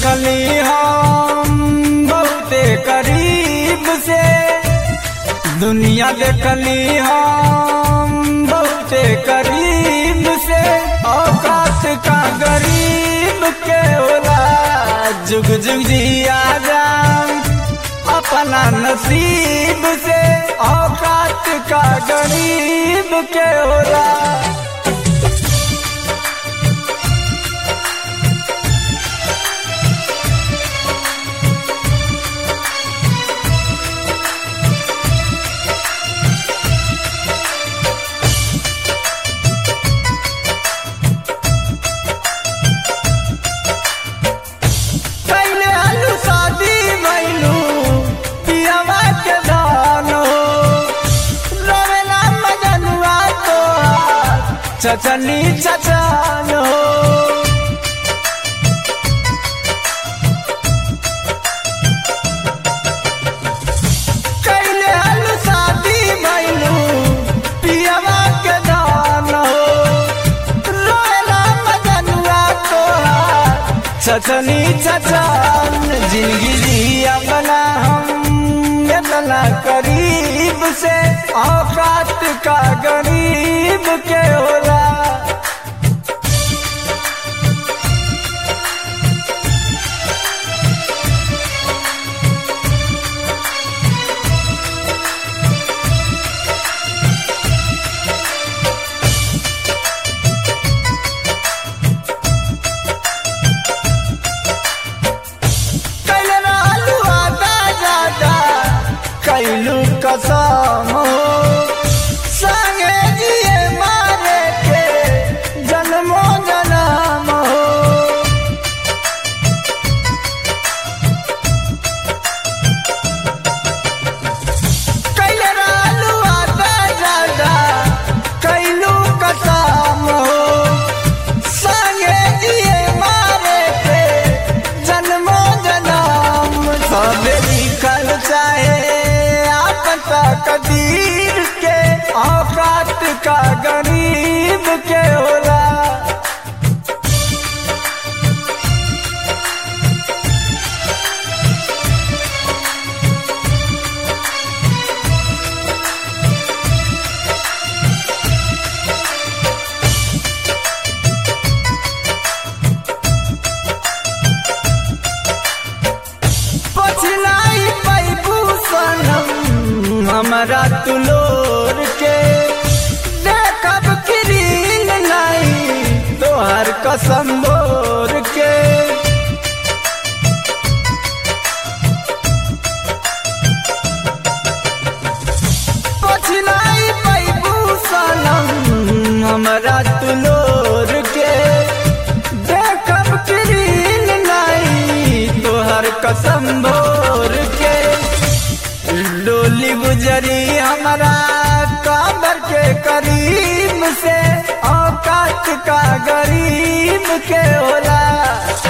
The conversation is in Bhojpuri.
देखली हम बहुते करीब से दुनिया देखली हम बहुते करीब से औकात का गरीब के होला जुग जुग जिया जाम अपना नसीब से औकात का गरीब के होला कैले आलू शादी भैलू पियावा के दान हो रवेला मजनुआ तो चचनी चचान हो कैले आलू शादी भैलू पियावा के दान हो रोएला मजनुआ तो चचनी चचान जिंदगी जिया बना हम इतना करीब से औकात का गरीब के होला कैले रहलू आदा जादा कैलू कसम हो संगे जिए मारे के जन्मो जन्म हो कैले रहलू आदा जादा कैलू कसम हो संगे जिए मारे पे जन्मो जन्म सब लिखल चाहे आपता कदीर के औकात का गरीब के होला पछलाई पैबू सनम हमारा तुलोर के देखब किरीन नहीं तोहर कसम बोर के पछलाई पैबू सनम हमारा तुलोर के देखब किरीन नहीं तोहर कसम भोर के डोली गुजरी हमारा काबर के करीब से औकात का गरीब के होला